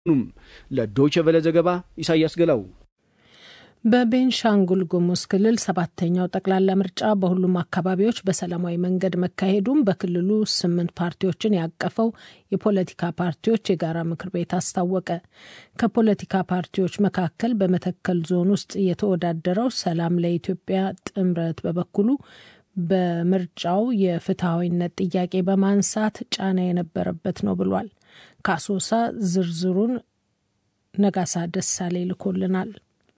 ኑም ለዶይቸ ቨለ ዘገባ ኢሳያስ ገላው። በቤንሻንጉል ጉሙዝ ክልል ሰባተኛው ጠቅላላ ምርጫ በሁሉም አካባቢዎች በሰላማዊ መንገድ መካሄዱም በክልሉ ስምንት ፓርቲዎችን ያቀፈው የፖለቲካ ፓርቲዎች የጋራ ምክር ቤት አስታወቀ። ከፖለቲካ ፓርቲዎች መካከል በመተከል ዞን ውስጥ የተወዳደረው ሰላም ለኢትዮጵያ ጥምረት በበኩሉ በምርጫው የፍትሐዊነት ጥያቄ በማንሳት ጫና የነበረበት ነው ብሏል። ከአሶሳ ዝርዝሩን ነጋሳ ደሳሌ ልኮልናል።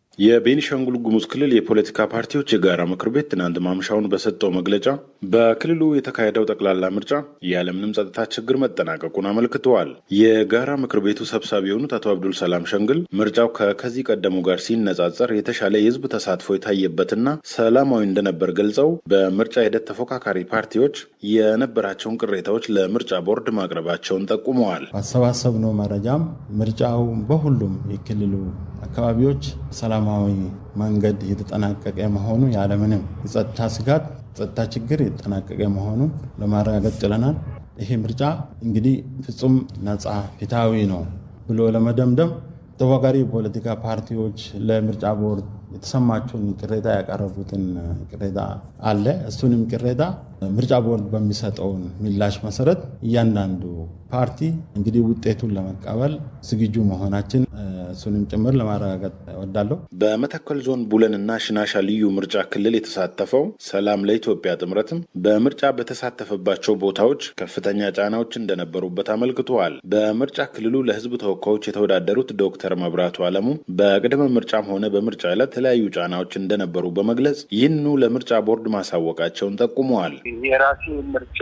የቤኒሻንጉል ጉሙዝ ክልል የፖለቲካ ፓርቲዎች የጋራ ምክር ቤት ትናንት ማምሻውን በሰጠው መግለጫ በክልሉ የተካሄደው ጠቅላላ ምርጫ ያለምንም ጸጥታ ችግር መጠናቀቁን አመልክተዋል። የጋራ ምክር ቤቱ ሰብሳቢ የሆኑት አቶ አብዱል ሰላም ሸንግል ምርጫው ከከዚህ ቀደሙ ጋር ሲነጻጸር የተሻለ የሕዝብ ተሳትፎ የታየበትና ሰላማዊ እንደነበር ገልጸው በምርጫ ሂደት ተፎካካሪ ፓርቲዎች የነበራቸውን ቅሬታዎች ለምርጫ ቦርድ ማቅረባቸውን ጠቁመዋል። ባሰባሰብነው መረጃም ምርጫው በሁሉም የክልሉ አካባቢዎች ሰላማዊ መንገድ የተጠናቀቀ መሆኑ ያለምንም የጸጥታ ስጋት ጸጥታ ችግር የተጠናቀቀ መሆኑን ለማረጋገጥ ችለናል። ይሄ ምርጫ እንግዲህ ፍጹም ነፃ ፍትሐዊ ነው ብሎ ለመደምደም ተፎካካሪ የፖለቲካ ፓርቲዎች ለምርጫ ቦርድ የተሰማቸውን ቅሬታ ያቀረቡትን ቅሬታ አለ። እሱንም ቅሬታ ምርጫ ቦርድ በሚሰጠውን ምላሽ መሰረት እያንዳንዱ ፓርቲ እንግዲህ ውጤቱን ለመቀበል ዝግጁ መሆናችን እሱንም ጭምር ለማረጋገጥ እወዳለሁ። በመተከል ዞን ቡለንና ሽናሻ ልዩ ምርጫ ክልል የተሳተፈው ሰላም ለኢትዮጵያ ጥምረትም በምርጫ በተሳተፈባቸው ቦታዎች ከፍተኛ ጫናዎች እንደነበሩበት አመልክተዋል። በምርጫ ክልሉ ለሕዝብ ተወካዮች የተወዳደሩት ዶክተር መብራቱ አለሙ በቅድመ ምርጫም ሆነ በምርጫ ዕለት የተለያዩ ጫናዎች እንደነበሩ በመግለጽ ይህንኑ ለምርጫ ቦርድ ማሳወቃቸውን ጠቁመዋል። የራሴ ምርጫ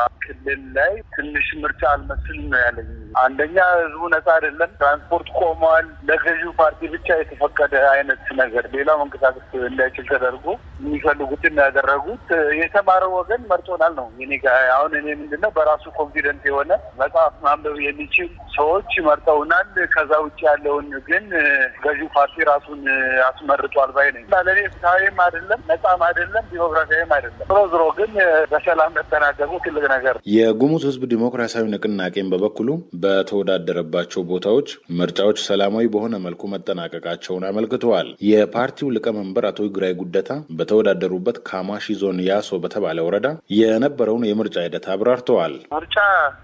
ክልል ላይ ትንሽ ምርጫ አልመስል ነው ያለኝ። አንደኛ ህዝቡ ነጻ አይደለም፣ ትራንስፖርት ቆመዋል። ለገዢው ፓርቲ ብቻ የተፈቀደ አይነት ነገር ሌላው መንቀሳቀስ እንዳይችል ተደርጎ የሚፈልጉትን ያደረጉት የተማረው ወገን መርጦናል ነው። እኔ አሁን እኔ ምንድነው በራሱ ኮንፊደንት የሆነ መጽሐፍ ማንበብ የሚችል ሰዎች መርጠውናል። ከዛ ውጭ ያለውን ግን ገዢው ፓርቲ ራሱን አስመርጧል ባይ ነኝ። ለእኔ ፍትሐዊም አይደለም፣ ነጻም አይደለም፣ ዲሞክራሲያዊም አይደለም። ዞሮ ዞሮ ግን በሰላም መጠናቀቁ ትልቅ ነገር። የጉሙዝ ህዝብ ዲሞክራሲያዊ ንቅናቄን በበኩሉ በተወዳደረባቸው ቦታዎች ምርጫዎች ሰላማዊ በሆነ መልኩ መጠናቀቃቸውን አመልክተዋል። የፓርቲው ሊቀመንበር አቶ ይግራይ ጉደታ በተወዳደሩበት ካማሺ ዞን ያሶ በተባለ ወረዳ የነበረውን የምርጫ ሂደት አብራርተዋል። ምርጫ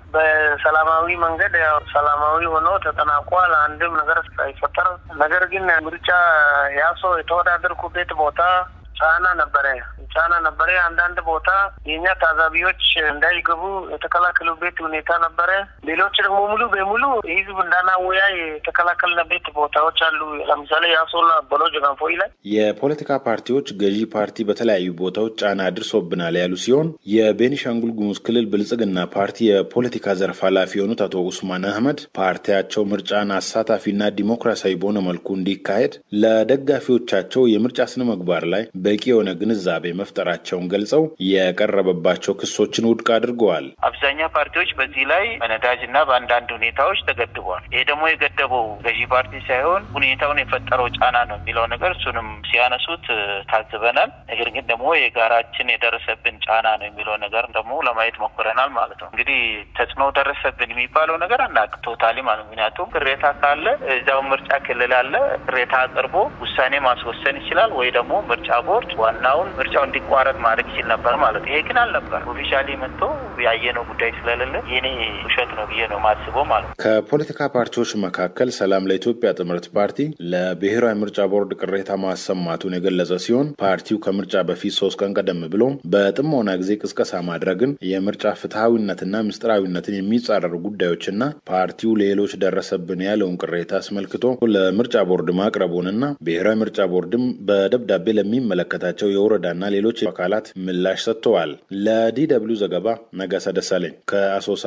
በሰላማዊ መንገድ ያው ሰላማዊ ሆኖ ተጠናቋል። አንድም ነገር ሳይፈጠር ነገር ግን ምርጫ ያሶ የተወዳደርኩበት ቦታ ጫና ነበረ ጫና ነበረ። አንዳንድ ቦታ የእኛ ታዛቢዎች እንዳይገቡ የተከላከሉበት ሁኔታ ነበረ። ሌሎች ደግሞ ሙሉ በሙሉ ህዝብ እንዳናወያይ የተከላከልንበት ቦታዎች አሉ። ለምሳሌ የአሶላ በሎ ጀጋንፎይ ላይ የፖለቲካ ፓርቲዎች ገዢ ፓርቲ በተለያዩ ቦታዎች ጫና አድርሶብናል ያሉ ሲሆን የቤኒሻንጉል ጉሙዝ ክልል ብልጽግና ፓርቲ የፖለቲካ ዘርፍ ኃላፊ የሆኑት አቶ ኡስማን አህመድ ፓርቲያቸው ምርጫን አሳታፊና ዲሞክራሲያዊ በሆነ መልኩ እንዲካሄድ ለደጋፊዎቻቸው የምርጫ ስነ ምግባር ላይ በቂ የሆነ ግንዛቤ መፍጠራቸውን ገልጸው የቀረበባቸው ክሶችን ውድቅ አድርገዋል። አብዛኛው ፓርቲዎች በዚህ ላይ በነዳጅ እና በአንዳንድ ሁኔታዎች ተገድበዋል። ይሄ ደግሞ የገደበው ገዢ ፓርቲ ሳይሆን ሁኔታውን የፈጠረው ጫና ነው የሚለው ነገር እሱንም ሲያነሱት ታዝበናል። ነገር ግን ደግሞ የጋራችን የደረሰብን ጫና ነው የሚለው ነገር ደግሞ ለማየት ሞክረናል ማለት ነው። እንግዲህ ተጽዕኖ ደረሰብን የሚባለው ነገር አናቅ ቶታሊ ማለት ምክንያቱም ቅሬታ ካለ እዚያው ምርጫ ክልል አለ ቅሬታ አቅርቦ ውሳኔ ማስወሰን ይችላል ወይ ደግሞ ምርጫ ቦርድ ዋናውን ምርጫው እንዲቋረጥ ማድረግ ይችል ነበር ማለት ይሄ ግን አልነበር። ኦፊሻሊ መጥቶ ያየነው ጉዳይ ስለሌለ የኔ ውሸት ነው ብዬ ነው ማስበው ማለት ነው። ከፖለቲካ ፓርቲዎች መካከል ሰላም ለኢትዮጵያ ጥምረት ፓርቲ ለብሔራዊ ምርጫ ቦርድ ቅሬታ ማሰማቱን የገለጸ ሲሆን ፓርቲው ከምርጫ በፊት ሶስት ቀን ቀደም ብሎ በጥሞና ጊዜ ቅስቀሳ ማድረግን የምርጫ ፍትሐዊነትና ምስጢራዊነትን የሚጻረሩ ጉዳዮችና ፓርቲው ሌሎች ደረሰብን ያለውን ቅሬታ አስመልክቶ ለምርጫ ቦርድ ማቅረቡንና ብሔራዊ ምርጫ ቦርድም በደብዳቤ ለሚመለከታቸው የወረዳና ሌሎች አካላት ምላሽ ሰጥተዋል። ለዲ ደብልዩ ዘገባ ነጋሳ ደሳለኝ ከአሶሳ።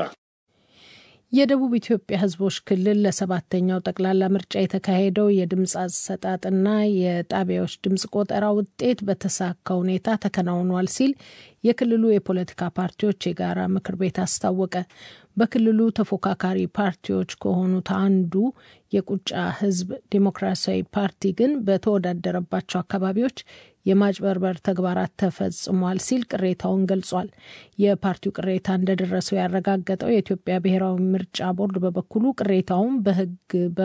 የደቡብ ኢትዮጵያ ሕዝቦች ክልል ለሰባተኛው ጠቅላላ ምርጫ የተካሄደው የድምፅ አሰጣጥና የጣቢያዎች ድምፅ ቆጠራ ውጤት በተሳካ ሁኔታ ተከናውኗል ሲል የክልሉ የፖለቲካ ፓርቲዎች የጋራ ምክር ቤት አስታወቀ። በክልሉ ተፎካካሪ ፓርቲዎች ከሆኑት አንዱ የቁጫ ሕዝብ ዴሞክራሲያዊ ፓርቲ ግን በተወዳደረባቸው አካባቢዎች የማጭበርበር ተግባራት ተፈጽሟል ሲል ቅሬታውን ገልጿል። የፓርቲው ቅሬታ እንደደረሰው ያረጋገጠው የኢትዮጵያ ብሔራዊ ምርጫ ቦርድ በበኩሉ ቅሬታውን በሕግ